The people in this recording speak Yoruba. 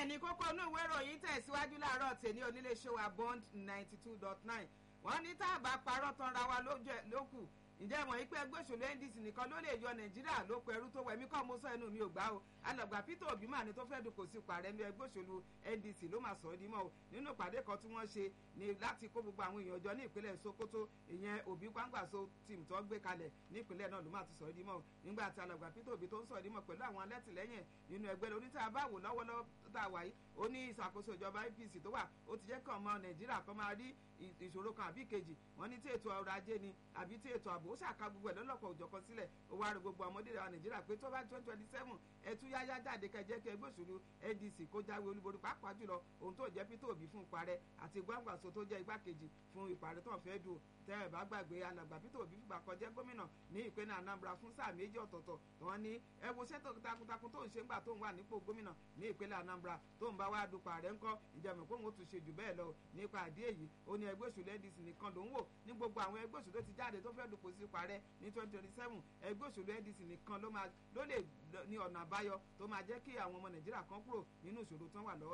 bẹ́ẹ̀ ni kókó inú ìwé ìròyìn tẹ̀síwájú láàárọ̀ tèmi oníléeṣẹ́ wa bond ninety two dot nine wọ́n ní tá a bá parọ́ tán ra wa lókù ǹjẹ́ mọ̀ wípé ẹgbẹ́ òṣèlú ndc nìkan ló lè yọ nàìjíríà ló pẹ̀rú tó wẹ̀mí kọ́ mo sọ ẹnu mi ò gbá o alàgbà peter obi mà ní tó fẹ́ dùnkò sí parẹ́ ní ẹgbẹ́ òṣèlú ndc ló máa sọ ọ́ dímọ̀ o nínú ìpàdé kan tí wọ́n ṣe ni láti kó gbogbo àwọn èèyàn jọ ní ìpínlẹ̀ sokoto ìyẹn obi gbangbaso team tó gbé kalẹ̀ ní ìpínlẹ̀ náà ló máa ti sọ ọ́ dímọ̀ o nígbà tí alàgbà peter obi tó ń sọ ọ́ dímọ̀ pẹ̀lú àwọn alẹ́tìlẹ́yìn nínú ẹgbẹ́ lórí tá a bá wò lọ́wọ́lọ́wọ́ tá a wà yìí ó ní ìṣàkóso ìjọba apc tó wà ó ti jẹ́ kí ọmọ nàìjíríà kan máa rí ìṣòro kan àbí kejì wọ́n ní tí ètò ọrọ̀ ajé ni àbí tí ètò ààbò ó ṣàka gbogbo ẹ̀ lọ́lọ́kọ̀ òjọ̀kan sílẹ̀ ó wá rí gbogbo ọmọdé wa nàìjíríà pé tó bá twenty twenty seven ẹtú yáyá jáde kẹjẹ kí ẹgbẹ́ òṣèlú ndc kó jáwé olúborí pàápàá jùlọ ohun tó jẹ́ peter obi fún ìparẹ́ àti gbàngbàso tó jẹ́ igbákejì fún ìparẹ́ tó ń fẹ́ dùn tẹ́ ẹ̀ bá gbàgbé alàgbà peter obi fìgbà kan jẹ́ gómìnà ní ìpínlẹ̀ anambra fún sáà méjì ọ̀tọ̀ọ̀tọ̀ wọ́n ní ẹ wo iṣẹ́ takuntakun tó ń ṣe ńgbà tó ń wà nípò gómìnà ní ìpínlẹ̀ anambra tó ń bá wá dupò ààrẹ ńkọ́ ìjẹ̀mọ̀ pé òun ó tún ṣe jù bẹ́ẹ̀ lọ nípa àdé èyí ó ní ẹgbẹ́ òṣèlú ndc nìkan ló ń wò ní gbogbo àwọn ẹgbẹ́ òṣèlú tó ti jáde tó fẹ́ dupò sí parẹ́ ní twenty twenty seven ẹgbẹ́ òṣèlú ndc nìkan ló lè ní ọ̀nà àbáyọ tó máa jẹ́ kí àwọn ọmọ nàìjíríà kan kúrò nínú ìṣòro tó wà lọ́wọ́